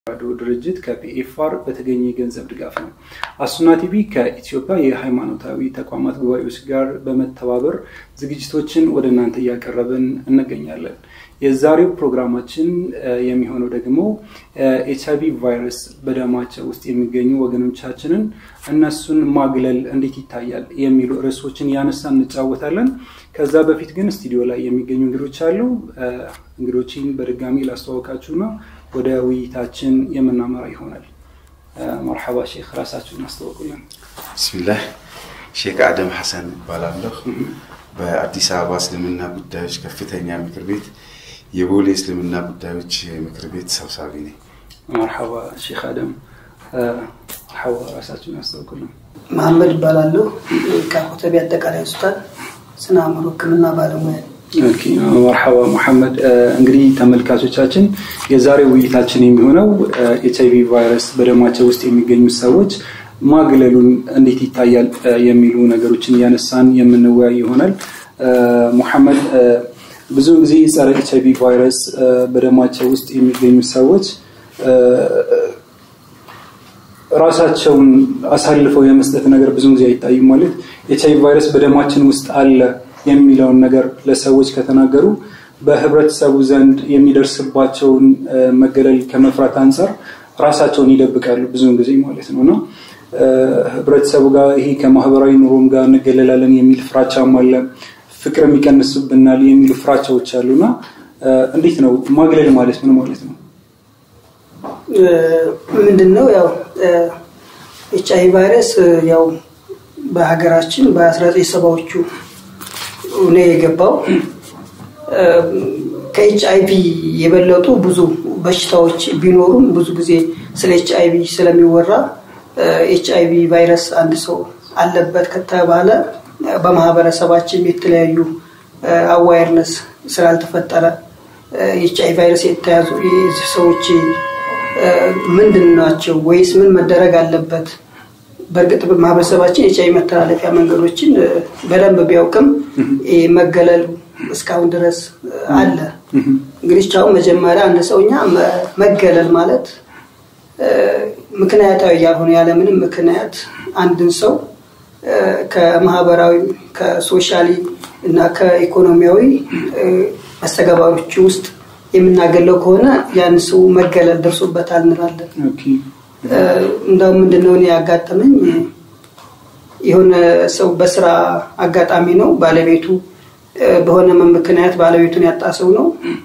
ተራድኦ ድርጅት ከፒኤፍአር በተገኘ የገንዘብ ድጋፍ ነው። አሱና ቲቪ ከኢትዮጵያ የሃይማኖታዊ ተቋማት ጉባኤዎች ጋር በመተባበር ዝግጅቶችን ወደ እናንተ እያቀረብን እንገኛለን። የዛሬው ፕሮግራማችን የሚሆነው ደግሞ ኤች አይቪ ቫይረስ በደማቸው ውስጥ የሚገኙ ወገኖቻችንን እነሱን ማግለል እንዴት ይታያል የሚሉ ርዕሶችን ያነሳ እንጫወታለን። ከዛ በፊት ግን ስቱዲዮ ላይ የሚገኙ እንግዶች አሉ። እንግዶችን በድጋሚ ላስተዋወቃችሁና ወደ ውይይታችን የምናመራ ይሆናል። መርሐባ ሼክ፣ ራሳችሁን አስተዋውቁልን። ብስሚላህ ሼክ አደም ሐሰን እባላለሁ። በአዲስ አበባ እስልምና ጉዳዮች ከፍተኛ ምክር ቤት የቦሌ እስልምና ጉዳዮች ምክር ቤት ሰብሳቢ ነኝ። መርሐባ ሼክ አደም፣ መርሐባ ራሳችሁን አስተዋውቁልን። መሐመድ እባላለሁ ከኮተቤ አጠቃላይ ሆስፒታል ስነ አእምሮ ሕክምና ባለሙያ መርሐባ መሐመድ። እንግዲህ ተመልካቾቻችን የዛሬ ውይይታችን የሚሆነው ኤች አይቪ ቫይረስ በደማቸው ውስጥ የሚገኙ ሰዎች ማግለሉን እንዴት ይታያል የሚሉ ነገሮችን እያነሳን የምንወያይ ይሆናል። ሙሐመድ፣ ብዙ ጊዜ ጸረ ኤች አይቪ ቫይረስ በደማቸው ውስጥ የሚገኙ ሰዎች ራሳቸውን አሳልፈው የመስጠት ነገር ብዙ ጊዜ አይታይም። ማለት ኤች አይቪ ቫይረስ በደማችን ውስጥ አለ የሚለውን ነገር ለሰዎች ከተናገሩ በህብረተሰቡ ዘንድ የሚደርስባቸውን መገለል ከመፍራት አንጻር ራሳቸውን ይደብቃሉ ብዙውን ጊዜ ማለት ነው እና ህብረተሰቡ ጋር ይሄ ከማህበራዊ ኑሮም ጋር እንገለላለን የሚል ፍራቻም አለ። ፍቅር የሚቀንስብናል የሚሉ ፍራቻዎች አሉና እንዴት ነው ማግለል ማለት ምን ማለት ነው? ምንድን ነው ያው ኤች አይ ቫይረስ ያው በሀገራችን በ19 ሰባዎቹ ነው የገባው። ከኤች አይቪ የበለጡ ብዙ በሽታዎች ቢኖሩም ብዙ ጊዜ ስለ ኤች አይቪ ስለሚወራ ኤች አይቪ ቫይረስ አንድ ሰው አለበት ከተባለ በማህበረሰባችን የተለያዩ አዋይርነስ ስላልተፈጠረ ኤች አይ ቫይረስ የተያዙ ሰዎች ምንድን ናቸው ወይስ ምን መደረግ አለበት? በእርግጥ ማህበረሰባችን ኤች አይ መተላለፊያ መንገዶችን በደንብ ቢያውቅም መገለሉ እስካሁን ድረስ አለ። እንግዲህ አሁን መጀመሪያ አንድ ሰውኛ መገለል ማለት ምክንያታዊ ያልሆነ ያለምንም ምክንያት አንድን ሰው ከማህበራዊ ከሶሻሊ እና ከኢኮኖሚያዊ መስተጋባሮች ውስጥ የምናገለው ከሆነ ያን ሰው መገለል ደርሶበታል እንላለን። እንደውም ምንድነው እኔ ያጋጠመኝ የሆነ ሰው በስራ አጋጣሚ ነው ባለቤቱ በሆነ ምክንያት ባለቤቱን ያጣ ሰው ነው።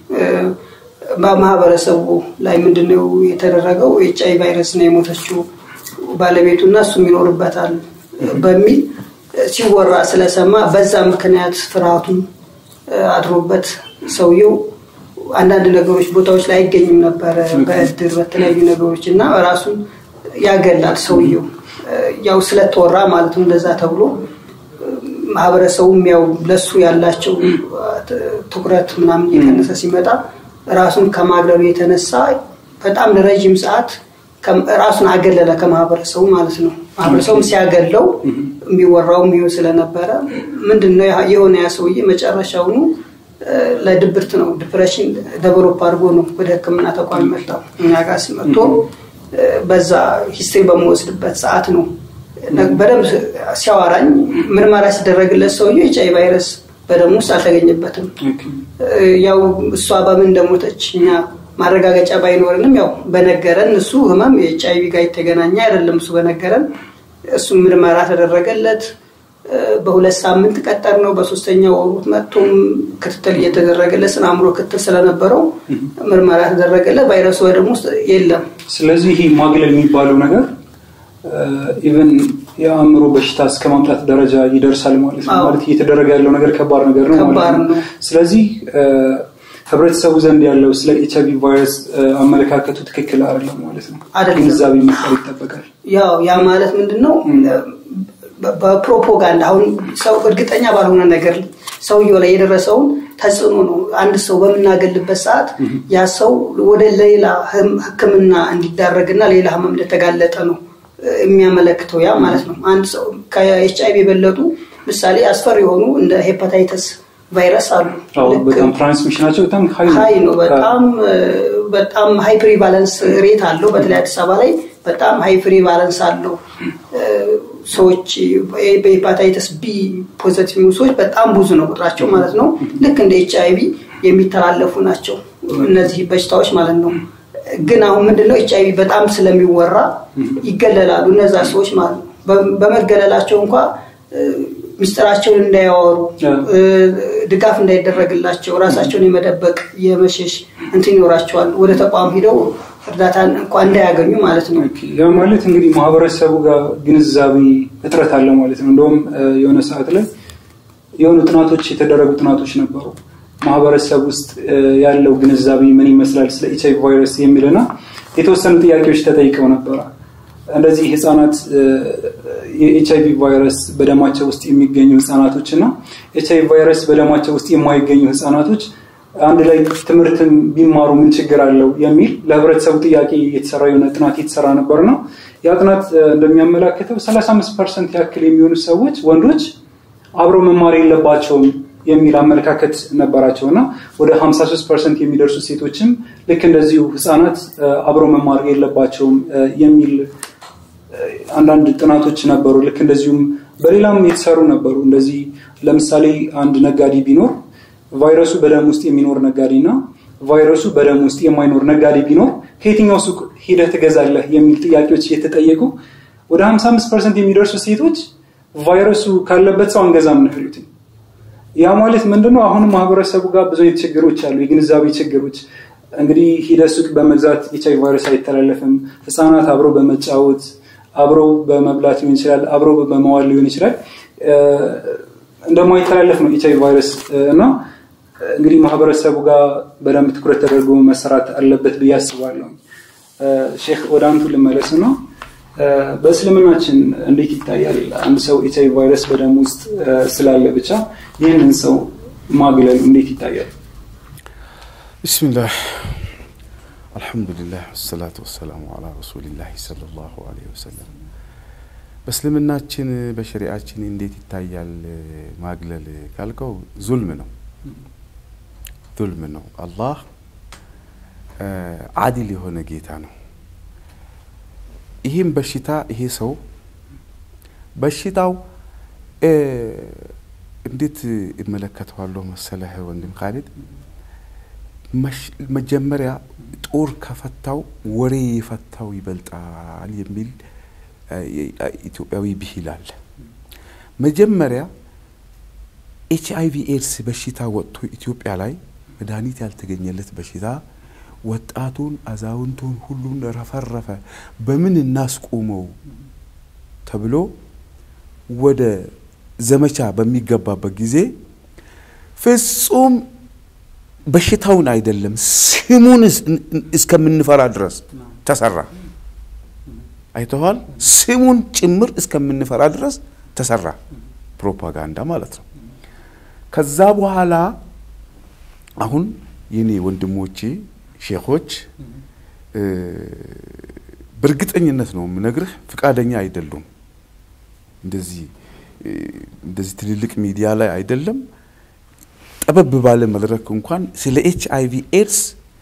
በማህበረሰቡ ላይ ምንድነው የተደረገው? ኤች አይ ቫይረስ ነው የሞተችው ባለቤቱ እና እሱም ይኖርበታል በሚል ሲወራ ስለሰማ በዛ ምክንያት ፍርሃቱን አድሮበት ሰውየው አንዳንድ ነገሮች ቦታዎች ላይ አይገኝም ነበረ፣ በእድር በተለያዩ ነገሮች እና ራሱን ያገላል ሰውየው ያው ስለተወራ ማለት ነው እንደዛ ተብሎ ማህበረሰቡም ያው ለሱ ያላቸው ትኩረት ምናምን እየቀነሰ ሲመጣ ራሱን ከማግለሉ የተነሳ በጣም ለረዥም ሰዓት ራሱን አገለለ ከማህበረሰቡ ማለት ነው። ማህበረሰቡም ሲያገለው የሚወራውም ይሁን ስለነበረ ምንድነው የሆነ ያ ሰውዬ መጨረሻውኑ ለድብርት ነው ዲፕሬሽን ደቨሎፕ አድርጎ ነው ወደ ሕክምና ተቋም መጣው። እኛ ጋር ሲመጥቶ በዛ ሂስትሪ በመወስድበት ሰዓት ነው በደንብ ሲያወራኝ ምርመራ ሲደረግለት ሰውዬው ኤች አይ ቫይረስ በደም ውስጥ አልተገኘበትም። ያው እሷ በምን እንደሞተች እኛ ማረጋገጫ ባይኖርንም ያው በነገረን እሱ ህመም የኤች አይ ቪ ጋር የተገናኘ አይደለም። እሱ በነገረን እሱ ምርመራ ተደረገለት። በሁለት ሳምንት ቀጠር ነው። በሶስተኛው ወሩት መጥቶም ክትትል እየተደረገለት ስነ አእምሮ ክትትል ስለነበረው ምርመራ ተደረገለት። ቫይረሱ በደም ውስጥ የለም። ስለዚህ ይህ ማግለል የሚባለው ነገር ኢቨን የአእምሮ በሽታ እስከ ማምጣት ደረጃ ይደርሳል ማለት ነው። ማለት እየተደረገ ያለው ነገር ከባድ ነገር ነው ማለት ነው። ስለዚህ ህብረተሰቡ ዘንድ ያለው ስለ ኤች አይቪ ቫይረስ አመለካከቱ ትክክል አይደለም ማለት ነው። ግንዛቤ መፍጠር ይጠበቃል። ያው ያ ማለት ምንድን ነው? በፕሮፓጋንዳ አሁን ሰው እርግጠኛ ባልሆነ ነገር ሰውየው ላይ የደረሰውን ተጽዕኖ ነው። አንድ ሰው በምናገልበት ሰዓት ያ ሰው ወደ ሌላ ሕክምና እንዲዳረግና ሌላ ህመም እንደተጋለጠ ነው የሚያመለክተው ያ ማለት ነው። አንድ ሰው ከኤች አይቪ የበለጡ ምሳሌ አስፈሪ የሆኑ እንደ ሄፓታይተስ ቫይረስ አሉ። በጣም ትራንስሚሽናቸው በጣም ሀይ ነው። በጣም በጣም ሃይ ፕሪቫለንስ ሬት አለው። በተለይ አዲስ አበባ ላይ በጣም ሃይ ፕሪቫለንስ አለው። ሰዎች በሄፓታይተስ ቢ ፖዘቲቭ ሰዎች በጣም ብዙ ነው ቁጥራቸው ማለት ነው። ልክ እንደ ኤች አይቪ የሚተላለፉ ናቸው እነዚህ በሽታዎች ማለት ነው። ግን አሁን ምንድነው ኤች አይቪ በጣም ስለሚወራ ይገለላሉ እነዛ ሰዎች ማለት ነው። በመገለላቸው እንኳ ሚስጥራቸውን እንዳያወሩ ድጋፍ እንዳይደረግላቸው ራሳቸውን የመደበቅ የመሸሽ እንትን ይኖራቸዋል። ወደ ተቋም ሂደው እርዳታን እንኳ እንዳያገኙ ማለት ነው። ያ ማለት እንግዲህ ማህበረሰቡ ጋር ግንዛቤ እጥረት አለ ማለት ነው። እንደውም የሆነ ሰዓት ላይ የሆኑ ጥናቶች የተደረጉ ጥናቶች ነበሩ። ማህበረሰብ ውስጥ ያለው ግንዛቤ ምን ይመስላል ስለ ኤች አይቪ ቫይረስ የሚልና የተወሰኑ ጥያቄዎች ተጠይቀው ነበረ። እንደዚህ ህጻናት የኤች አይቪ ቫይረስ በደማቸው ውስጥ የሚገኙ ህጻናቶች እና ኤች አይቪ ቫይረስ በደማቸው ውስጥ የማይገኙ ህጻናቶች አንድ ላይ ትምህርትን ቢማሩ ምን ችግር አለው የሚል ለህብረተሰቡ ጥያቄ የተሰራ የሆነ ጥናት የተሰራ ነበር ነው። ያ ጥናት እንደሚያመላክተው 35 ፐርሰንት ያክል የሚሆኑ ሰዎች ወንዶች አብረው መማር የለባቸውም የሚል አመለካከት ነበራቸው እና ወደ 53 ፐርሰንት የሚደርሱ ሴቶችም ልክ እንደዚሁ ህፃናት አብረው መማር የለባቸውም የሚል አንዳንድ ጥናቶች ነበሩ። ልክ እንደዚሁም በሌላም የተሰሩ ነበሩ። እንደዚህ ለምሳሌ አንድ ነጋዴ ቢኖር ቫይረሱ በደም ውስጥ የሚኖር ነጋዴ እና ቫይረሱ በደም ውስጥ የማይኖር ነጋዴ ቢኖር ከየትኛው ሱቅ ሂደህ ትገዛለህ የሚል ጥያቄዎች እየተጠየቁ ወደ 55 ፐርሰንት የሚደርሱ ሴቶች ቫይረሱ ካለበት ሰው አንገዛም ነው ያሉት። ያ ማለት ምንድነው? አሁንም ማህበረሰቡ ጋር ብዙ አይነት ችግሮች አሉ፣ የግንዛቤ ችግሮች። እንግዲህ ሂደህ ሱቅ በመግዛት ኤች አይቪ ቫይረስ አይተላለፍም። ህፃናት አብረው በመጫወት አብረው በመብላት ሊሆን ይችላል፣ አብረው በመዋል ሊሆን ይችላል እንደማይተላለፍ ነው ኤች አይቪ ቫይረስ እና እንግዲህ ማህበረሰቡ ጋር በደንብ ትኩረት ተደርጎ መሰራት አለበት ብዬ አስባለሁ። ሼክ ወደ አንቱ ልመለስ ነው። በእስልምናችን እንዴት ይታያል? አንድ ሰው ኤች አይቪ ቫይረስ በደም ውስጥ ስላለ ብቻ ይህንን ሰው ማግለሉ እንዴት ይታያል? ቢስሚላህ አልሐምዱሊላህ ወሰላቱ ወሰላሙ አላ ረሱሊላህ ሰለላሁ ዐለይሂ ወሰለም። በእስልምናችን በሸሪአችን እንዴት ይታያል ማግለል ካልከው ዙልም ነው ዙልም ነው። አላህ አዲል የሆነ ጌታ ነው። ይህም በሽታ ይሄ ሰው በሽታው እንዴት እመለከተዋለሁ መሰለህ ወንድም ካሊድ፣ መጀመሪያ ጦር ከፈታው ወሬ የፈታው ይበልጣል የሚል ኢትዮጵያዊ ብሂል አለ። መጀመሪያ ኤች አይቪ ኤድስ በሽታ ወጥቶ ኢትዮጵያ ላይ መድኃኒት ያልተገኘለት በሽታ ወጣቱን፣ አዛውንቱን ሁሉን ረፈረፈ። በምን እናስቆመው ተብሎ ወደ ዘመቻ በሚገባበት ጊዜ ፍጹም በሽታውን አይደለም ስሙን እስከምንፈራ ድረስ ተሰራ። አይተዋል። ስሙን ጭምር እስከምንፈራ ድረስ ተሰራ። ፕሮፓጋንዳ ማለት ነው። ከዛ በኋላ አሁን የኔ ወንድሞቼ ሼኾች በእርግጠኝነት ነው የምነግርህ ፍቃደኛ አይደሉም። እንደዚህ እንደዚህ ትልልቅ ሚዲያ ላይ አይደለም ጠበብ ባለ መድረክ እንኳን ስለ ኤች አይቪ ኤድስ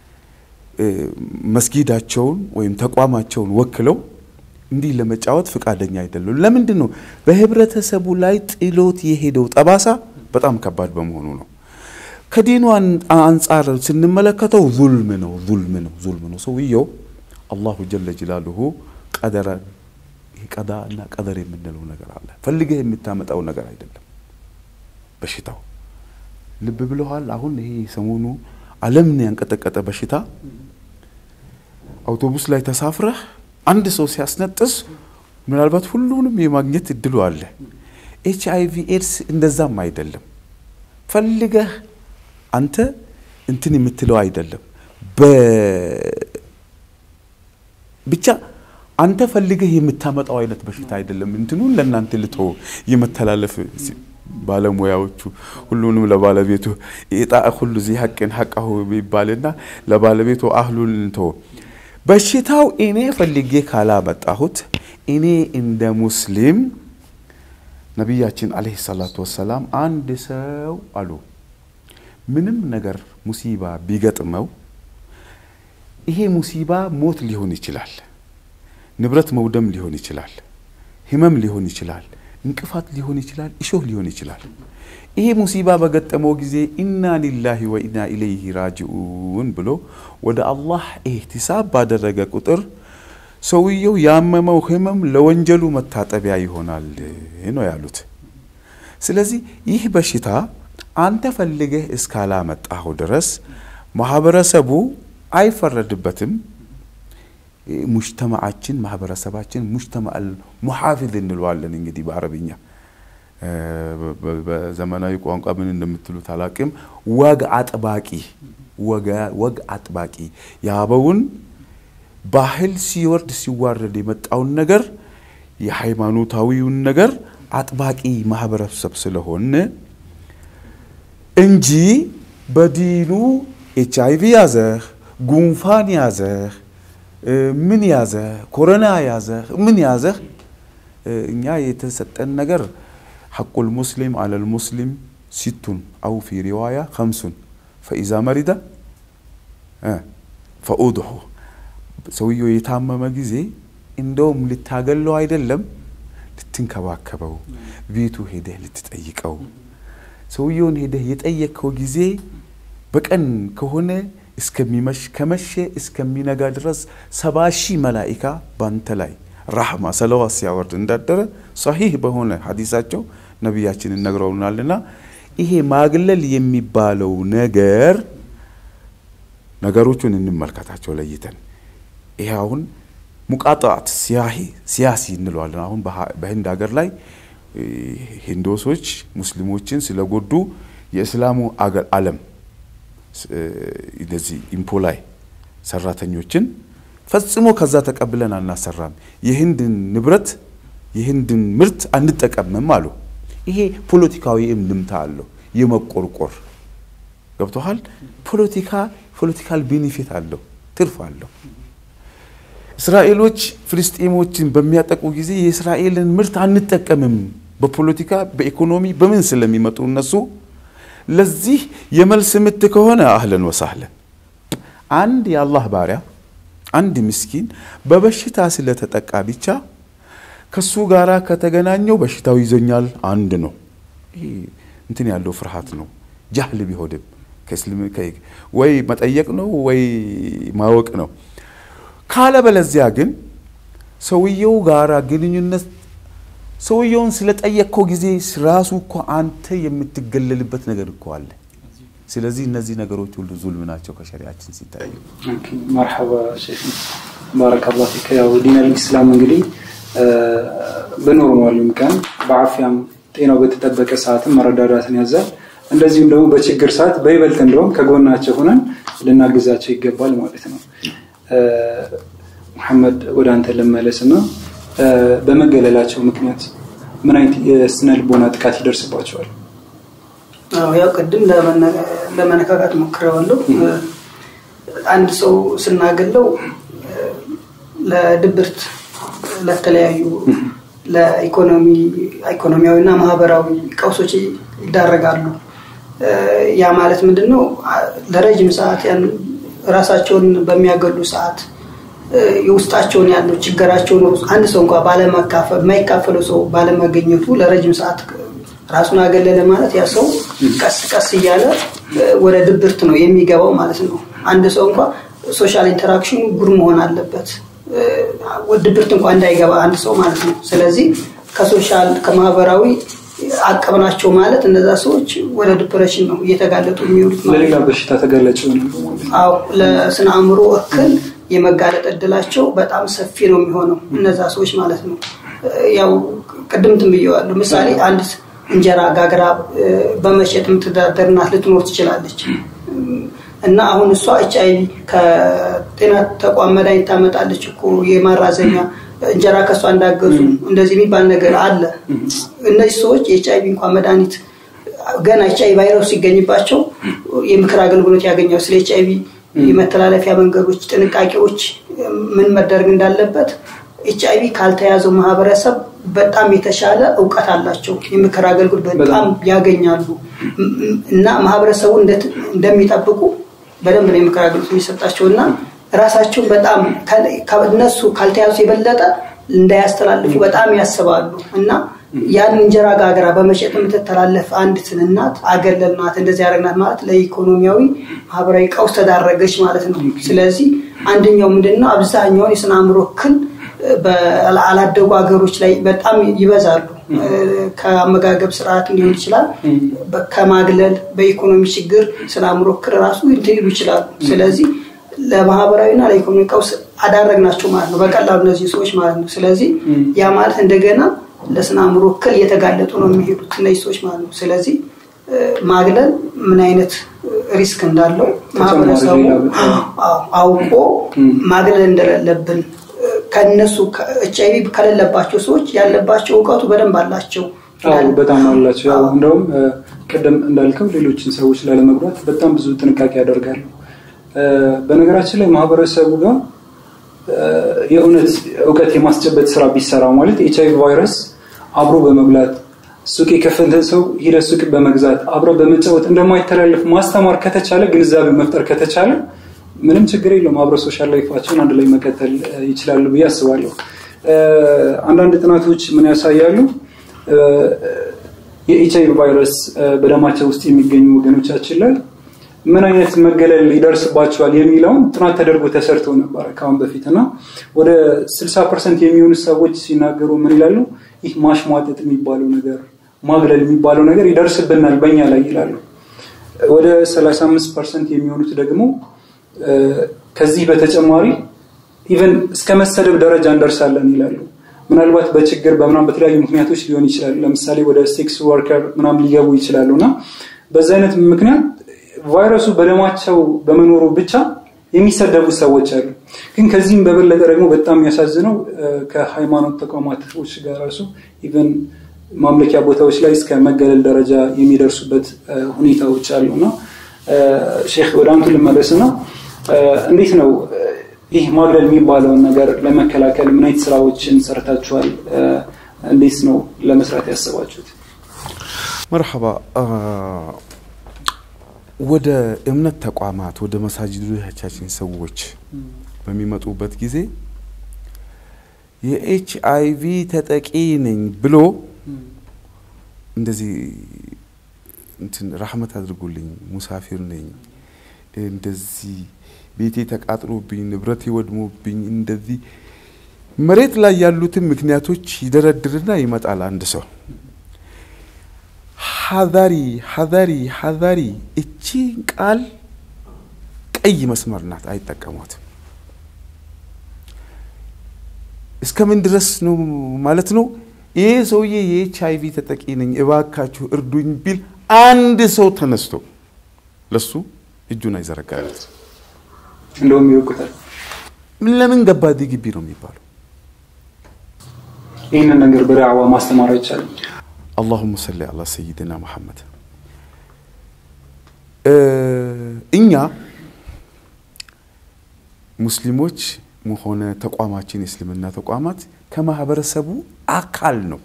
መስጊዳቸውን ወይም ተቋማቸውን ወክለው እንዲህ ለመጫወት ፍቃደኛ አይደሉም። ለምንድን ነው? በህብረተሰቡ ላይ ጥሎት የሄደው ጠባሳ በጣም ከባድ በመሆኑ ነው። ከዲኑ አንጻር ስንመለከተው ዙልም ነው፣ ዙልም ነው፣ ዙልም ነው። ሰውየው አላሁ ጀለ ጅላሉሁ ቀደረ ቀዳ እና ቀደር የምንለው ነገር አለ። ፈልገህ የምታመጣው ነገር አይደለም በሽታው። ልብ ብለዋል። አሁን ይሄ ሰሞኑ ዓለምን ያንቀጠቀጠ በሽታ አውቶቡስ ላይ ተሳፍረህ አንድ ሰው ሲያስነጥስ ምናልባት ሁሉንም የማግኘት እድሉ አለ። ኤች አይቪ ኤድስ እንደዛም አይደለም። ፈልገህ አንተ እንትን የምትለው አይደለም። ብቻ አንተ ፈልገህ የምታመጣው አይነት በሽታ አይደለም። እንትኑን ለእናንተ ልቶ የመተላለፍ ባለሙያዎቹ ሁሉንም ለባለቤቱ ኢጣ ሁሉ ዚህ ሐቅን ሐቃሁ ይባልና ለባለቤቱ አህሉን እንቶ በሽታው እኔ ፈልጌ ካላመጣሁት እኔ እንደ ሙስሊም ነቢያችን አለይሂ ሰላቱ ወሰላም አንድ ሰው አሉ ምንም ነገር ሙሲባ ቢገጥመው ይሄ ሙሲባ ሞት ሊሆን ይችላል፣ ንብረት መውደም ሊሆን ይችላል፣ ህመም ሊሆን ይችላል፣ እንቅፋት ሊሆን ይችላል፣ እሾህ ሊሆን ይችላል። ይሄ ሙሲባ በገጠመው ጊዜ ኢና ሊላሂ ወኢና ኢለይሂ ራጅኡን ብሎ ወደ አላህ ኢህቲሳብ ባደረገ ቁጥር ሰውየው ያመመው ህመም ለወንጀሉ መታጠቢያ ይሆናል ነው ያሉት። ስለዚህ ይህ በሽታ አንተ ፈልገህ እስካላመጣኸው ድረስ ማህበረሰቡ አይፈረድበትም። ሙጅተማዓችን ማህበረሰባችን ሙጅተማዕ ሙሓፊዝ እንለዋለን እንግዲህ በአረብኛ በዘመናዊ ቋንቋ ምን እንደምትሉት አላቅም። ወግ አጥባቂ ወግ አጥባቂ የአበውን ባህል ሲወርድ ሲዋረድ የመጣውን ነገር የሃይማኖታዊውን ነገር አጥባቂ ማህበረሰብ ስለሆነ እንጂ በዲኑ ኤች አይቪ ያዘህ፣ ጉንፋን ያዘህ፣ ምን ያዘህ፣ ኮሮና ያዘህ፣ ምን ያዘህ እኛ የተሰጠን ነገር ሐቁል ሙስሊም አለል ሙስሊም ሲቱን አው ፊ ሪዋያ ከምሱን ፈኢዛ መሪደ ፈኡድሑ ሰውየው የታመመ ጊዜ እንደውም ልታገለው አይደለም ልትንከባከበው፣ ቤቱ ሄደህ ልትጠይቀው። ሰውየውን ሄደህ የጠየቅከው ጊዜ በቀን ከሆነ እስከሚመሽ ከመሸ እስከሚነጋ ድረስ ሰባ ሺህ መላኢካ ባንተ ላይ ራህማ ሰለዋት ሲያወርድ እንዳደረ ሰሂህ በሆነ ሀዲሳቸው ነቢያችንን ነግረውናልና ይሄ ማግለል የሚባለው ነገር ነገሮቹን እንመልከታቸው ለይተን። ይሄ አሁን ሙቃጣት ሲያሂ ሲያሲ እንለዋለን። አሁን በህንድ ሀገር ላይ ሂንዶሶች ሙስሊሞችን ስለጎዱ የእስላሙ አገር ዓለም እንደዚህ ኢምፖላይ ሰራተኞችን ፈጽሞ ከዛ ተቀብለን አናሰራም፣ የህንድን ንብረት የህንድን ምርት አንጠቀምም አሉ። ይሄ ፖለቲካዊ እምድምታ አለው፣ የመቆርቆር ገብቶሃል። ፖለቲካ ፖለቲካል ቤኔፊት አለው፣ ትርፍ አለው። እስራኤሎች ፍልስጤሞችን በሚያጠቁ ጊዜ የእስራኤልን ምርት አንጠቀምም፣ በፖለቲካ በኢኮኖሚ በምን ስለሚመጡ እነሱ ለዚህ የመልስ ምት ከሆነ አህለን ወሳህለን አንድ የአላህ ባሪያ አንድ ምስኪን በበሽታ ስለተጠቃ ብቻ ከሱ ጋራ ከተገናኘው በሽታው ይዞኛል አንድ ነው። ይሄ እንትን ያለው ፍርሃት ነው። ጃህል ቢሆንም ወይ መጠየቅ ነው ወይ ማወቅ ነው። ካለበለዚያ ግን ሰውየው ጋራ ግንኙነት ሰውየውን ስለጠየቅከው ጊዜ ራሱ እኮ አንተ የምትገለልበት ነገር እኮ አለ። ስለዚህ እነዚህ ነገሮች ሁሉ ዙልም ናቸው ከሸሪያችን ሲታዩ። መርሐባ ሼክ ባረከላሁ ፊክ። ያው ዲን አልኢስላም እንግዲህ በኖርማሉም ቀን በአፍያም ጤናው በተጠበቀ ሰዓትም መረዳዳትን ያዛል። እንደዚሁም ደግሞ በችግር ሰዓት በይበልጥ እንደውም ከጎናቸው ሆነን ልናግዛቸው ይገባል ማለት ነው። መሐመድ ወደ አንተ ልመለስ እና በመገለላቸው ምክንያት ምን አይነት የስነ ልቦና ጥቃት ይደርስባቸዋል? ያው ቅድም ለመነካካት ሞክሬዋለሁ። አንድ ሰው ስናገለው ለድብርት፣ ለተለያዩ ለኢኮኖሚ ኢኮኖሚያዊና ማህበራዊ ቀውሶች ይዳረጋሉ። ያ ማለት ምንድን ነው? ለረጅም ሰዓት ያን ራሳቸውን በሚያገሉ ሰዓት የውስጣቸውን ያለው ችግራቸውን አንድ ሰው እንኳ ባለመካፈል የማይካፈለው ሰው ባለመገኘቱ ለረጅም ሰዓት ራሱን አገለለ ማለት ያ ሰው ቀስ ቀስ እያለ ወደ ድብርት ነው የሚገባው ማለት ነው። አንድ ሰው እንኳ ሶሻል ኢንተራክሽኑ ጉር መሆን አለበት ድብርት እንኳ እንዳይገባ አንድ ሰው ማለት ነው። ስለዚህ ከሶሻል ከማህበራዊ አቀብናቸው ማለት እነዛ ሰዎች ወደ ዲፕሬሽን ነው እየተጋለጡ የሚውሉት ማለት ለሌላ በሽታ ተጋላጭ አዎ ለስነ አእምሮ እክል የመጋለጥ እድላቸው በጣም ሰፊ ነው የሚሆነው እነዛ ሰዎች ማለት ነው። ያው ቅድም ትንብየዋለሁ። ምሳሌ አንድ እንጀራ ጋግራ በመሸጥ የምትዳደር እናት ልትኖር ትችላለች እና አሁን እሷ ኤች አይቪ ከጤና ተቋም መድኃኒት ታመጣለች እኮ የማራዘሚያ እንጀራ ከእሷ እንዳገዙ እንደዚህ የሚባል ነገር አለ። እነዚህ ሰዎች የኤች አይቪ እንኳን መድኃኒት ገና ኤች አይቪ ቫይረሱ ሲገኝባቸው የምክር አገልግሎት ያገኛል። ስለ ኤች አይቪ የመተላለፊያ መንገዶች፣ ጥንቃቄዎች ምን መደረግ እንዳለበት ኤች አይቪ ካልተያዘው ማህበረሰብ በጣም የተሻለ እውቀት አላቸው። የምክር አገልግሎት በጣም ያገኛሉ እና ማህበረሰቡ እንደሚጠብቁ በደንብ ነው የምክር አገልግሎት የሚሰጣቸው እና ራሳቸውን በጣም እነሱ ካልተያዙ የበለጠ እንዳያስተላልፉ በጣም ያስባሉ እና ያን እንጀራ ጋግራ በመሸጥ የምትተላለፍ አንዲትን እናት አገለልናት እንደዚህ ያደረግናት ማለት ለኢኮኖሚያዊ ማህበራዊ ቀውስ ተዳረገች ማለት ነው። ስለዚህ አንደኛው ምንድነው አብዛኛውን የስነ አእምሮ እክል በአላደጉ ሀገሮች ላይ በጣም ይበዛሉ። ከአመጋገብ ስርዓት ሊሆን ይችላል፣ ከማግለል፣ በኢኮኖሚ ችግር ስነ አእምሮ እክል ራሱ ሊሉ ይችላሉ። ስለዚህ ለማህበራዊና ለኢኮኖሚ ቀውስ አዳረግናቸው ማለት ነው፣ በቀላሉ እነዚህ ሰዎች ማለት ነው። ስለዚህ ያ ማለት እንደገና ለስነ አእምሮ እክል እየተጋለጡ ነው የሚሄዱት እነዚህ ሰዎች ማለት ነው። ስለዚህ ማግለል ምን አይነት ሪስክ እንዳለው ማህበረሰቡ አውቆ ማግለል እንደሌለብን ከነሱ ኤች አይቪ ከሌለባቸው ሰዎች ያለባቸው እውቀቱ በደንብ አላቸው። በጣም አላቸው። ያው እንደውም ቅድም እንዳልከው ሌሎችን ሰዎች ላለመጉዳት በጣም ብዙ ጥንቃቄ ያደርጋሉ። በነገራችን ላይ ማህበረሰቡ ጋር የእውነት እውቀት የማስጨበጥ ስራ ቢሰራ ማለት ኤች አይቪ ቫይረስ አብሮ በመብላት ሱቅ የከፈተ ሰው ሂደ ሱቅ በመግዛት አብረ በመጫወት እንደማይተላለፍ ማስተማር ከተቻለ ግንዛቤ መፍጠር ከተቻለ ምንም ችግር የለውም። አብረ ሶሻል ላይፋቸውን አንድ ላይ መቀጠል ይችላሉ ብዬ አስባለሁ። አንዳንድ ጥናቶች ምን ያሳያሉ? የኤች አይቪ ቫይረስ በደማቸው ውስጥ የሚገኙ ወገኖቻችን ላይ ምን አይነት መገለል ይደርስባቸዋል የሚለውን ጥናት ተደርጎ ተሰርቶ ነበረ ከአሁን በፊት እና ወደ 60 ፐርሰንት የሚሆኑ ሰዎች ሲናገሩ ምን ይላሉ? ይህ ማሽሟጠጥ የሚባለው ነገር ማግለል የሚባለው ነገር ይደርስብናል በእኛ ላይ ይላሉ። ወደ 35 ፐርሰንት የሚሆኑት ደግሞ ከዚህ በተጨማሪ ኢቨን እስከ መሰደብ ደረጃ እንደርሳለን ይላሉ። ምናልባት በችግር በምናም በተለያዩ ምክንያቶች ሊሆን ይችላል። ለምሳሌ ወደ ሴክስ ወርከር ምናም ሊገቡ ይችላሉ እና በዚህ አይነት ምክንያት ቫይረሱ በደማቸው በመኖሩ ብቻ የሚሰደቡ ሰዎች አሉ። ግን ከዚህም በበለጠ ደግሞ በጣም የሚያሳዝነው ከሃይማኖት ተቋማቶች ጋር ራሱ ኢቨን ማምለኪያ ቦታዎች ላይ እስከ መገለል ደረጃ የሚደርሱበት ሁኔታዎች አሉ እና ሼክ ወደ አንቱ ልመለስ እና እንዴት ነው ይህ ማግለል የሚባለውን ነገር ለመከላከል ምን አይነት ስራዎችን ሰርታችኋል? እንዴት ነው ለመስራት ያሰባችሁት? መርሐባ ወደ እምነት ተቋማት ወደ መሳጅዶቻችን ሰዎች በሚመጡበት ጊዜ የኤች አይቪ ተጠቂ ነኝ ብሎ እንደዚህ እንትን ራህመት አድርጉልኝ ሙሳፊር ነኝ እንደዚህ ቤቴ ተቃጥሎብኝ ንብረት ወድሞብኝ እንደዚህ መሬት ላይ ያሉትን ምክንያቶች ይደረድርና ይመጣል አንድ ሰው ሀዛሪ ሀዛሪ ሀዛሪ እቺ ቃል ቀይ መስመር ናት፣ አይጠቀሟትም። እስከምን ድረስ ነው ማለት ነው? ይሄ ሰውዬ የኤች አይቪ ተጠቂ ነኝ እባካችሁ እርዱኝ ቢል አንድ ሰው ተነስቶ ለሱ እጁን አይዘረጋለት። እንደውም ይወቁታል። ለምን ገባ እዚህ ግቢ ነው የሚባለው። ይህንን ነገር በዳዕዋ ማስተማር አይቻልም። አላሁመ ሰሊ አላ ሰይድና መሐመድ። እኛ ሙስሊሞች ሆነ ተቋማችን የእስልምና ተቋማት ከማህበረሰቡ አካል ነው።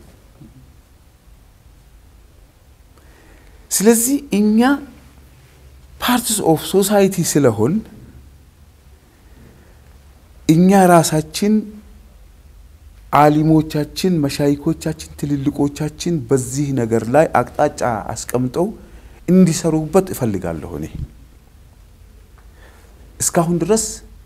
ስለዚህ እኛ ፓርትስ ኦፍ ሶሳይቲ ስለሆን እኛ ራሳችን አሊሞቻችን፣ መሻይኮቻችን፣ ትልልቆቻችን በዚህ ነገር ላይ አቅጣጫ አስቀምጠው እንዲሰሩበት እፈልጋለሁ። እኔ እስካሁን ድረስ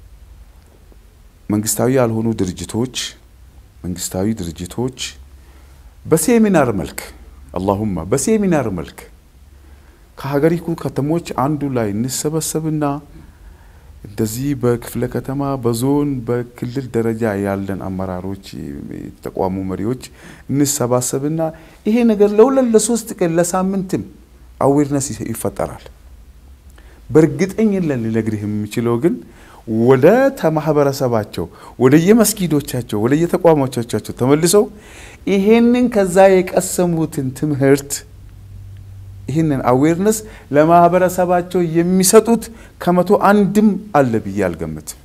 መንግስታዊ ያልሆኑ ድርጅቶች መንግስታዊ ድርጅቶች በሴሚናር መልክ አላሁማ በሴሚናር መልክ ከሀገሪቱ ከተሞች አንዱ ላይ እንሰበሰብና እንደዚህ በክፍለ ከተማ፣ በዞን፣ በክልል ደረጃ ያለን አመራሮች፣ የተቋሙ መሪዎች እንሰባሰብና ይሄ ነገር ለሁለት ለሶስት ቀን ለሳምንትም አዌርነስ ይፈጠራል። በእርግጠኝነት ልነግርህ የሚችለው ግን ወደ ተማህበረሰባቸው ወደ የመስጊዶቻቸው ወደ የተቋሞቻቸው ተመልሰው ይሄንን ከዛ የቀሰሙትን ትምህርት ይህንን አዌርነስ ለማህበረሰባቸው የሚሰጡት ከመቶ አንድም አለ ብዬ አልገምትም።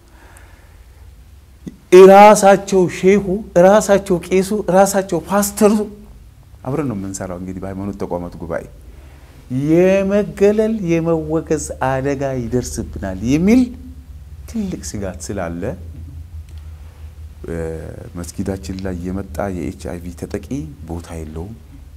እራሳቸው ሼሁ፣ እራሳቸው ቄሱ፣ እራሳቸው ፓስተሩ አብረን ነው የምንሰራው። እንግዲህ በሃይማኖት ተቋማት ጉባኤ የመገለል የመወገዝ አደጋ ይደርስብናል የሚል ትልቅ ስጋት ስላለ መስጊዳችን ላይ የመጣ የኤች አይቪ ተጠቂ ቦታ የለውም።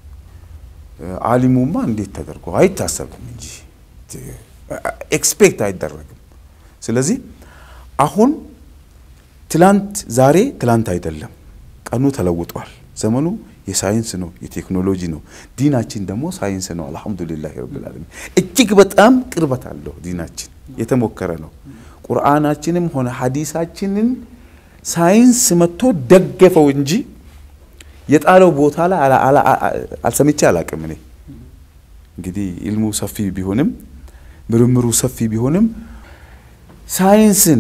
አሊሙማ እንዴት ተደርጎ አይታሰብም እንጂ ኤክስፔክት አይደረግም። ስለዚህ አሁን ትላንት ዛሬ ትላንት አይደለም፣ ቀኑ ተለውጧል። ዘመኑ የሳይንስ ነው፣ የቴክኖሎጂ ነው። ዲናችን ደግሞ ሳይንስ ነው። አልሐምዱሊላህ ረብል ዓለሚን እጅግ በጣም ቅርበት አለው። ዲናችን የተሞከረ ነው። ቁርአናችንም ሆነ ሐዲሳችንን ሳይንስ መጥቶ ደገፈው እንጂ የጣለው ቦታ ላይ አልሰምቼ አላቅም። እኔ እንግዲህ ኢልሙ ሰፊ ቢሆንም ምርምሩ ሰፊ ቢሆንም ሳይንስን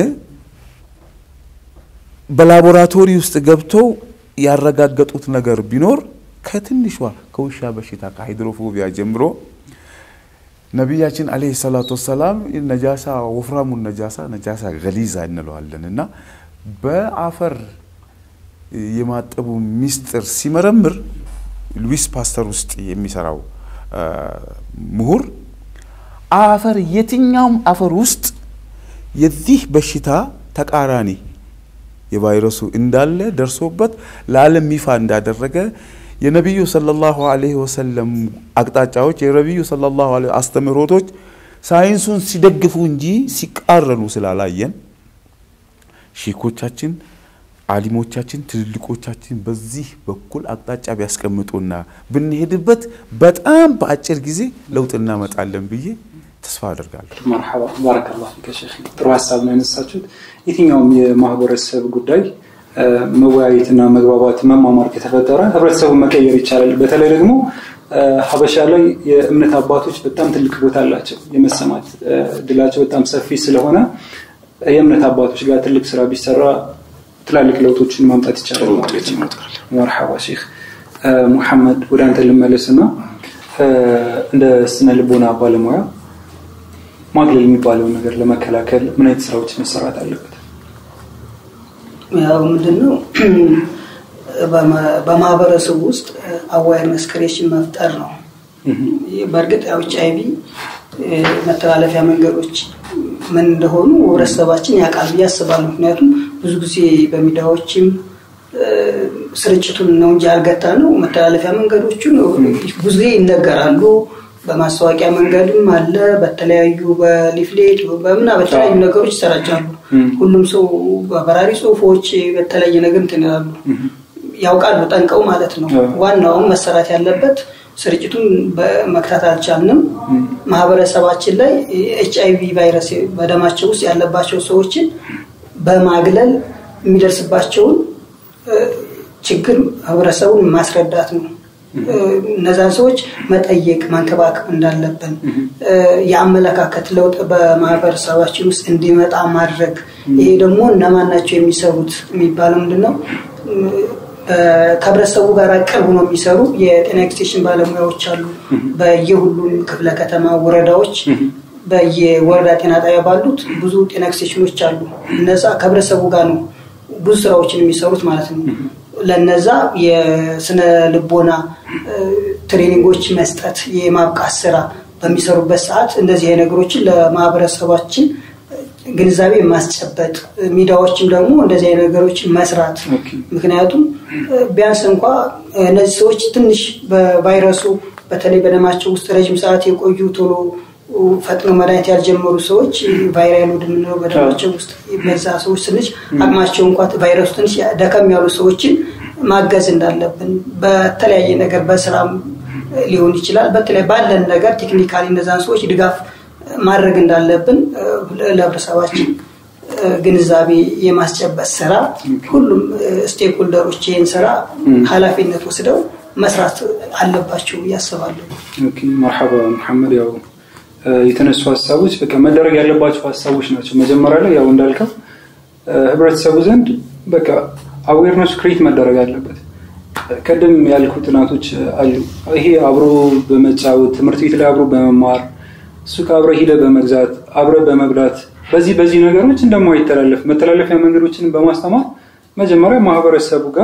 በላቦራቶሪ ውስጥ ገብተው ያረጋገጡት ነገር ቢኖር ከትንሿ ከውሻ በሽታ ከሃይድሮፎቢያ ጀምሮ ነቢያችን አለይሂ ሰላቱ ወሰላም ነጃሳ ወፍራሙን ነጃሳ ነጃሳ ገሊዛ እንለዋለን እና በአፈር የማጠቡ ሚስጥር ሲመረምር ሉዊስ ፓስተር ውስጥ የሚሰራው ምሁር አፈር የትኛውም አፈር ውስጥ የዚህ በሽታ ተቃራኒ የቫይረሱ እንዳለ ደርሶበት ለዓለም ይፋ እንዳደረገ የነቢዩ ሰለላሁ ዐለይሂ ወሰለም አቅጣጫዎች የነቢዩ ሰለላሁ ዐለይሂ አስተምህሮቶች ሳይንሱን ሲደግፉ እንጂ ሲቃረኑ ስላላየን ሼኮቻችን፣ አሊሞቻችን፣ ትልልቆቻችን በዚህ በኩል አቅጣጫ ቢያስቀምጡና ብንሄድበት በጣም በአጭር ጊዜ ለውጥ እናመጣለን ብዬ ተስፋ አደርጋለሁ። መርሐባ ባረከላሁ ፊከ ሼክ። ጥሩ ሀሳብ ነው ያነሳችሁት። የትኛውም የማህበረሰብ ጉዳይ መወያየትና መግባባት መማማር ከተፈጠረ ህብረተሰቡን መቀየር ይቻላል። በተለይ ደግሞ ሀበሻ ላይ የእምነት አባቶች በጣም ትልቅ ቦታ አላቸው። የመሰማት እድላቸው በጣም ሰፊ ስለሆነ የእምነት አባቶች ጋር ትልቅ ስራ ቢሰራ ትላልቅ ለውጦችን ማምጣት ይቻላል ማለት ነው። መርሐባ ሼክ ሙሐመድ፣ ወደ አንተ ልመለስና እንደ ስነ ልቦና ባለሙያ ማግለል የሚባለውን ነገር ለመከላከል ምን አይነት ስራዎች መሰራት አለበት? ያው ምንድነው በማህበረሰቡ ውስጥ አዋይርነስ ክሬሽን መፍጠር ነው። በእርግጥ ያው ኤች አይቪ መተላለፊያ መንገዶች ምን እንደሆኑ ህብረተሰባችን ያውቃል ብዬ አስባለሁ። ምክንያቱም ብዙ ጊዜ በሚዲያዎችም ስርጭቱን ነው እንጂ ያልገታ ነው መተላለፊያ መንገዶቹን ብዙ ጊዜ ይነገራሉ። በማስታወቂያ መንገድም አለ። በተለያዩ በሊፍሌት በምና በተለያዩ ነገሮች ይሰራጫሉ። ሁሉም ሰው በበራሪ ጽሁፎች በተለያየ ነገር እንትን ይላሉ፣ ያውቃሉ ጠንቀው ማለት ነው። ዋናውም መሰራት ያለበት ስርጭቱን መክታት አልቻልንም። ማህበረሰባችን ላይ ኤች አይቪ ቫይረስ በደማቸው ውስጥ ያለባቸው ሰዎችን በማግለል የሚደርስባቸውን ችግር ህብረተሰቡን ማስረዳት ነው። እነዛን ሰዎች መጠየቅ መንከባከብ እንዳለብን የአመለካከት ለውጥ በማህበረሰባችን ውስጥ እንዲመጣ ማድረግ። ይሄ ደግሞ እነማን ናቸው የሚሰሩት የሚባለው ምንድን ነው? ከህብረተሰቡ ጋር ቅርብ ነው የሚሰሩ የጤና ኤክስቴንሽን ባለሙያዎች አሉ። በየሁሉም ክፍለ ከተማ ወረዳዎች፣ በየወረዳ ጤና ጣቢያ ባሉት ብዙ ጤና ኤክስቴንሽኖች አሉ። እነዛ ከህብረተሰቡ ጋር ነው ብዙ ስራዎችን የሚሰሩት ማለት ነው። ለነዛ የስነ ልቦና ትሬኒንጎች መስጠት የማብቃት ስራ በሚሰሩበት ሰዓት እንደዚህ ነገሮችን ለማህበረሰባችን ግንዛቤ ማስጨበጥ፣ ሚዲያዎችም ደግሞ እንደዚህ ነገሮችን መስራት። ምክንያቱም ቢያንስ እንኳ እነዚህ ሰዎች ትንሽ በቫይረሱ በተለይ በደማቸው ውስጥ ረጅም ሰዓት የቆዩ ቶሎ ፈጥኖ መድኃኒት ያልጀመሩ ሰዎች ቫይራል ወደ ምንለው በደማቸው ውስጥ በዛ ሰዎች ትንሽ አቅማቸው እንኳ ቫይረሱ ትንሽ ደከም ያሉ ሰዎችን ማገዝ እንዳለብን በተለያየ ነገር በስራም ሊሆን ይችላል። በተለይ ባለን ነገር ቴክኒካሊ እነዛን ሰዎች ድጋፍ ማድረግ እንዳለብን ለህብረተሰባችን ግንዛቤ የማስጨበጥ ስራ ሁሉም ስቴክሆልደሮች ይህን ስራ ኃላፊነት ወስደው መስራት አለባቸው እያስባለሁ። መርሐባ መሐመድ ያው የተነሱ ሀሳቦች በቃ መደረግ ያለባቸው ሀሳቦች ናቸው። መጀመሪያ ላይ ያው እንዳልከው ህብረተሰቡ ዘንድ በቃ አዌርነሱ ክሬት መደረግ አለበት። ቀደም ያልኩ ጥናቶች አሉ። ይሄ አብሮ በመጫወት ትምህርት ቤት ላይ አብሮ በመማር ሱቅ አብረ ሂደ በመግዛት አብረ በመብላት በዚህ በዚህ ነገሮች እንደማይተላለፍ መተላለፊያ መንገዶችን በማስተማር መጀመሪያ ማህበረሰቡ ጋር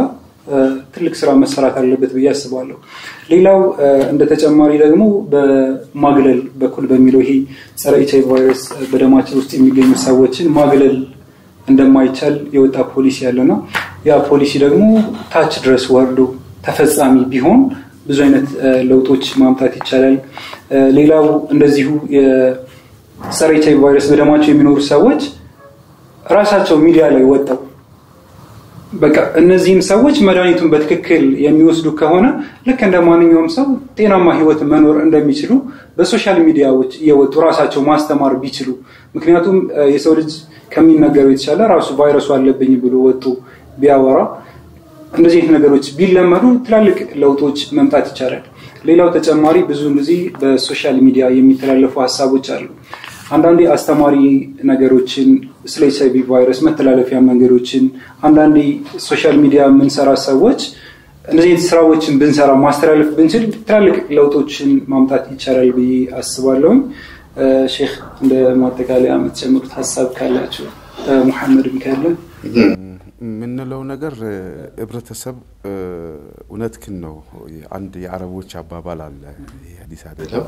ትልቅ ስራ መሰራት አለበት ብዬ አስባለሁ። ሌላው እንደ ተጨማሪ ደግሞ በማግለል በኩል በሚለው ይሄ ጸረ ኤች አይ ቪ ቫይረስ በደማችን ውስጥ የሚገኙ ሰዎችን ማግለል እንደማይቻል የወጣ ፖሊሲ ያለና ያ ፖሊሲ ደግሞ ታች ድረስ ወርዶ ተፈጻሚ ቢሆን ብዙ አይነት ለውጦች ማምጣት ይቻላል። ሌላው እንደዚሁ የጸረ ኤች አይ ቪ ቫይረስ በደማቸው የሚኖሩ ሰዎች ራሳቸው ሚዲያ ላይ ወጣው በቃ እነዚህም ሰዎች መድኃኒቱን በትክክል የሚወስዱ ከሆነ ልክ እንደ ማንኛውም ሰው ጤናማ ህይወት መኖር እንደሚችሉ በሶሻል ሚዲያዎች እየወጡ ራሳቸው ማስተማር ቢችሉ፣ ምክንያቱም የሰው ልጅ ከሚነገረው የተሻለ ራሱ ቫይረሱ አለብኝ ብሎ ወጡ ቢያወራ እንደዚህ አይነት ነገሮች ቢለመዱ ትላልቅ ለውጦች መምጣት ይቻላል። ሌላው ተጨማሪ ብዙ ጊዜ በሶሻል ሚዲያ የሚተላለፉ ሀሳቦች አሉ። አንዳንዴ አስተማሪ ነገሮችን ስለ ኤች አይ ቪ ቫይረስ መተላለፊያ መንገዶችን አንዳንዴ ሶሻል ሚዲያ የምንሰራ ሰዎች እነዚህ ስራዎችን ብንሰራ ማስተላለፍ ብንችል ትላልቅ ለውጦችን ማምጣት ይቻላል ብዬ አስባለሁኝ። ሼክ እንደ ማጠቃለያ የምትጨምሩት ሀሳብ ካላቸው ሙሐመድም ካለ የምንለው ነገር ህብረተሰብ እውነትክን ነው። አንድ የአረቦች አባባል አለ። ይህ ሀዲስ አይደለም።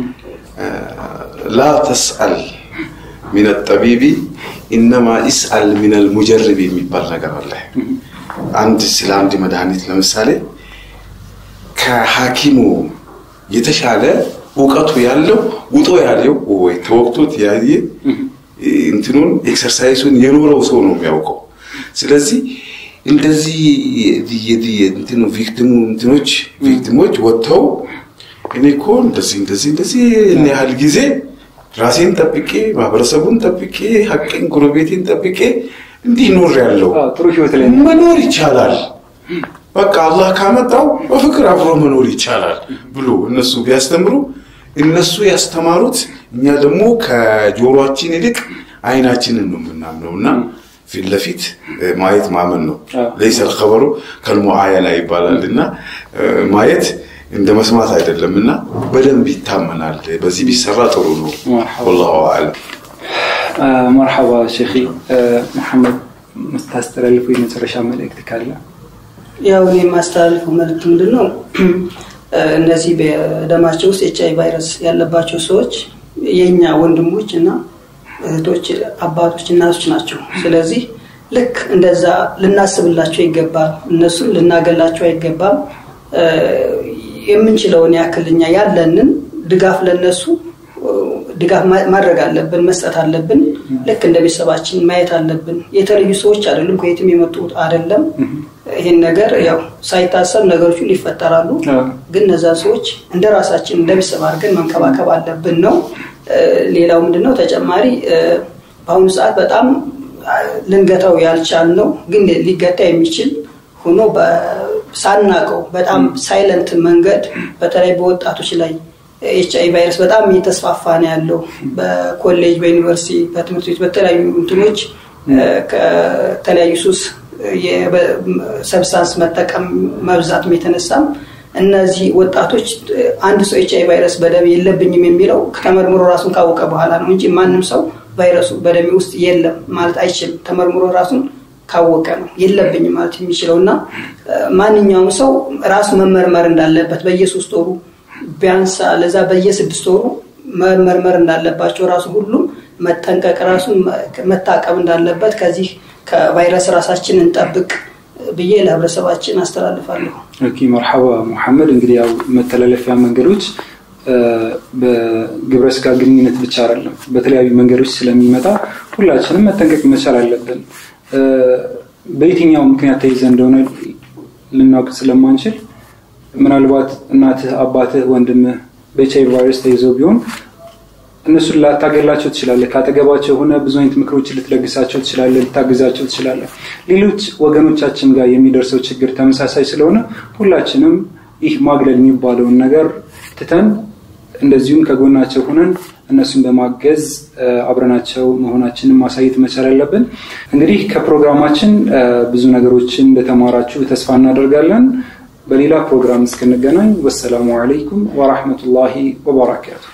ላ ተስአል ሚን ጠቢቢ ኢነማ ኢስአል ሚነል ሙጀርብ የሚባል ነገር አለ። አንድ ስለ አንድ መድኃኒት ለምሳሌ ከሐኪሙ የተሻለ እውቀቱ ያለው ውጦ ያለው ወይ ተወቅቶት ያየ እንትኑን ኤክሰርሳይሱን የኖረው ሰው ነው የሚያውቀው። ስለዚህ እንደዚህ እንትኑ ቪክቲሙ እንትኖች ቪክቲሞች ወጥተው እኔ እኮ እንደዚህ እንደዚህ እንደዚህ እኔ ያህል ጊዜ ራሴን ጠብቄ ማህበረሰቡን ጠብቄ ሀቅን ጎረቤቴን ጠብቄ እንዲህ ኖር ያለው ጥሩ ህይወት ላይ መኖር ይቻላል። በቃ አላህ ካመጣው በፍቅር አብሮ መኖር ይቻላል ብሎ እነሱ ቢያስተምሩ እነሱ ያስተማሩት እኛ ደግሞ ከጆሮአችን ይልቅ አይናችንን ነው የምናምነው እና ፊት ለፊት ማየት ማመን ነው። ለይሰ ልከበሩ ከልሙአየና ይባላል እና ማየት እንደ መስማት አይደለም እና በደንብ ይታመናል። በዚህ ቢሰራ ጥሩ ነው። ወላሁ አዕለም። መርሐባ ሼኺ መሐመድ የምታስተላልፈው የመጨረሻ መልእክት ካለ? ያው እኔ የማስተላልፈው መልእክት ምንድን ነው? እነዚህ በደማቸው ውስጥ ኤች አይ ቫይረስ ያለባቸው ሰዎች የእኛ ወንድሞች እና እህቶች፣ አባቶች፣ እናቶች ናቸው። ስለዚህ ልክ እንደዛ ልናስብላቸው ይገባል። እነሱን ልናገላቸው አይገባም። የምንችለውን ያክል እኛ ያለንን ድጋፍ ለነሱ ድጋፍ ማድረግ አለብን፣ መስጠት አለብን። ልክ እንደ ቤተሰባችን ማየት አለብን። የተለዩ ሰዎች አይደሉም፣ ከየትም የመጡ አይደለም። ይህን ነገር ያው ሳይታሰብ ነገሮች ሁሉ ይፈጠራሉ። ግን እነዛን ሰዎች እንደ ራሳችን እንደ ቤተሰብ አድርገን መንከባከብ አለብን ነው። ሌላው ምንድነው ተጨማሪ በአሁኑ ሰዓት በጣም ልንገታው ያልቻልነው ግን ሊገታ የሚችል ሆኖ ሳናቀው በጣም ሳይለንት መንገድ በተለይ በወጣቶች ላይ ኤች አይ ቫይረስ በጣም እየተስፋፋ ነው ያለው። በኮሌጅ፣ በዩኒቨርሲቲ፣ በትምህርት ቤት በተለያዩ እንትኖች ከተለያዩ ሱስ ሰብስታንስ መጠቀም መብዛትም የተነሳም እነዚህ ወጣቶች አንድ ሰው ኤች አይ ቫይረስ በደም የለብኝም የሚለው ተመርምሮ ራሱን ካወቀ በኋላ ነው እንጂ ማንም ሰው ቫይረሱ በደሜ ውስጥ የለም ማለት አይችልም። ተመርምሮ ራሱን ካወቀ ነው የለብኝም ማለት የሚችለው እና ማንኛውም ሰው ራሱ መመርመር እንዳለበት በየሶስት ወሩ ቢያንስ ለዛ በየስድስት ወሩ መመርመር እንዳለባቸው ራሱ ሁሉም መጠንቀቅ ራሱን መታቀብ እንዳለበት ከዚህ ከቫይረስ ራሳችን እንጠብቅ ብዬ ለህብረተሰባችን አስተላልፋለሁ። ኦኬ መርሐባ ሙሐመድ። እንግዲህ ያው መተላለፊያ መንገዶች በግብረ ስጋ ግንኙነት ብቻ አይደለም፣ በተለያዩ መንገዶች ስለሚመጣ ሁላችንም መጠንቀቅ መቻል አለብን። በየትኛው ምክንያት ተይዘ እንደሆነ ልናውቅ ስለማንችል ምናልባት እናትህ፣ አባትህ፣ ወንድምህ በኤች አይ ቪ ቫይረስ ተይዘው ቢሆን እነሱን ላታገላቸው ትችላለህ። ካጠገባቸው የሆነ ብዙ አይነት ምክሮችን ልትለግሳቸው ትችላለህ፣ ልታግዛቸው ትችላለህ። ሌሎች ወገኖቻችን ጋር የሚደርሰው ችግር ተመሳሳይ ስለሆነ ሁላችንም ይህ ማግለል የሚባለውን ነገር ትተን እንደዚሁም ከጎናቸው ሆነን እነሱን በማገዝ አብረናቸው መሆናችንን ማሳየት መቻል አለብን። እንግዲህ ከፕሮግራማችን ብዙ ነገሮችን እንደተማራችሁ ተስፋ እናደርጋለን። በሌላ ፕሮግራም እስክንገናኝ ወሰላሙ አለይኩም ወራህመቱላሂ ወበረካቱ።